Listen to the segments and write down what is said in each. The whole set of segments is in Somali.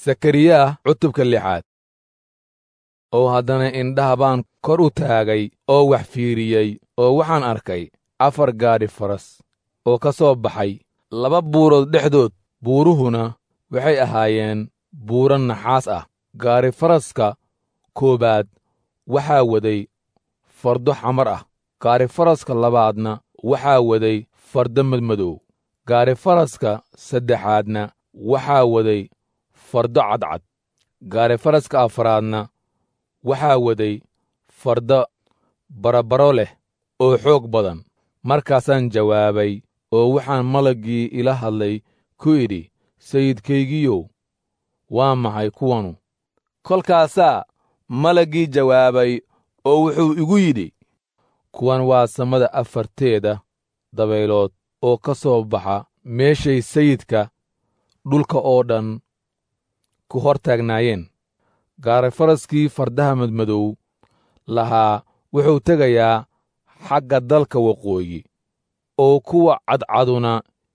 sakariyaa cutubka lixaad oo haddana indhaha baan kor u taagay oo wax fiiriyey oo waxaan arkay afar gaadhi faras oo ka soo baxay laba buurood dhexdood buuruhuna waxay ahaayeen buuro naxaas ah gaari faraska koowaad waxaa waday fardo xamar ah gaari faraska labaadna waxaa waday fardo madmadow gaari faraska saddexaadna waxaa waday fardo cadcad gaari faraska afaraadna waxaa waday fardo barabaro leh oo xoog badan markaasaan jawaabay oo waxaan malaggii ila hadlay ku idhi sayidkaygiyow waa maxay kuwanu kolkaasaa malaggii jawaabay oo wuxuu igu yidhi kuwan waa samada afarteeda dabaylood oo ka soo baxa meeshay sayidka dhulka oo dhan ku hor taagnaayeen gaarifaraskii fardaha madmadow lahaa wuxuu tegayaa xagga dalka waqooyi oo kuwa cadcaduna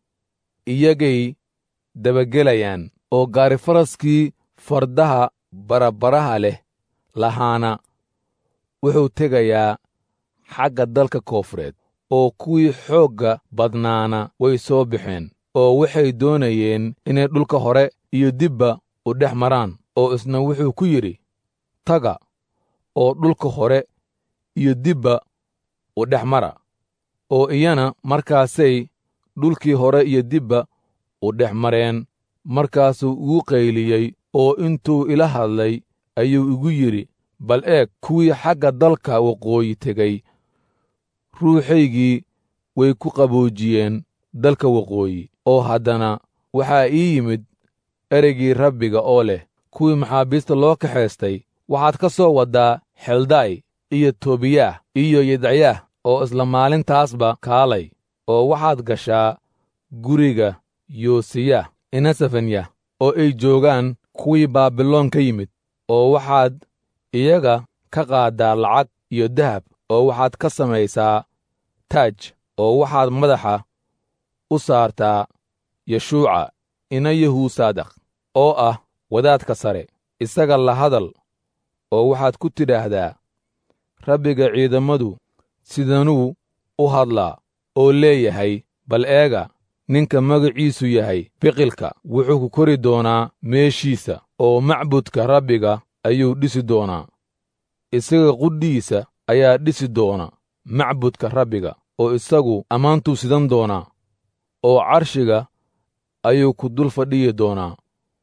iyagay dabagelayaan oo gaarifaraskii fardaha barabaraha leh lahaana wuxuu tegayaa xagga dalka koonfureed oo kuwii xoogga badnaana way soo baxeen oo waxay doonayeen inay dhulka hore iyo dibba u dhex maraan oo isna wuxuu ku yidhi taga oo dhulka hore iyo dibba u dhex mara oo iyana markaasay dhulkii hore iyo dibba u dhex mareen markaasuu igu qayliyey oo intuu ila hadlay ayuu igu yidhi bal eeg kuwii xagga dalka waqooyi tegey ruuxaygii way ku qaboojiyeen dalka waqooyi oo haddana waxaa ii yimid ereygii rabbiga oo leh kuwii maxaabiista loo kaxaystay waxaad ka soo waddaa xelday iyo tobiyaah iyo yedacyaah oo isla maalintaasba kaalay oo waxaad gashaa guriga yoosiyah inasafanyah oo ay joogaan kuwii baabiloon ka yimid oo waxaad iyaga ka qaaddaa lacag iyo dahab oo waxaad ka samaysaa taaj oo waxaad madaxa u saartaa yeshuuca ina yahuusaadakh oo ah wadaadka sare isaga la hadal oo waxaad ku tidhaahdaa rabbiga ciidammadu sidanuu u hadlaa oo leeyahay bal eega ninka magaciisu yahay biqilka wuxuu ku kori doonaa meeshiisa oo macbudka rabbiga ayuu dhisi doonaa isaga qudhiisa ayaa dhisi doona macbudka rabbiga oo isagu ammaantuu sidan doonaa oo carshiga ayuu ku dul fadhiyi doonaa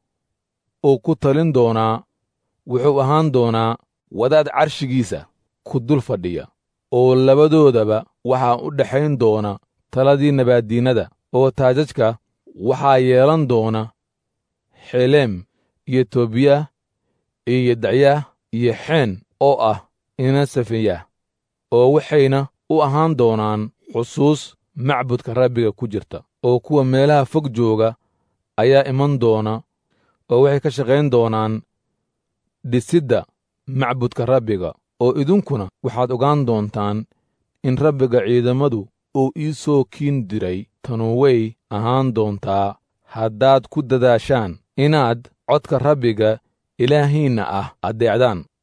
oo ku talin doonaa wuxuu ahaan doonaa wadaad carshigiisa ku dul fadhiya oo labadoodaba waxaa u dhexayn doona taladii nabaaddiinnada oo taajajka waxaa yeelan doona xeleem iyo tobiyah iyo yedacyaah iyo xeen oo ah inasafiyah oo waxayna u ahaan doonaan xusuus macbudka rabbiga ku jirta oo kuwa meelaha fog jooga ayaa iman doona oo waxay ka shaqayn doonaan dhisidda macbudka rabbiga oo idinkuna waxaad ogaan doontaan in rabbiga ciidammadu uu ii soo kiin diray tanu way ahaan doontaa haddaad ku dadaashaan inaad codka rabbiga ilaahiinna ah addeecdaan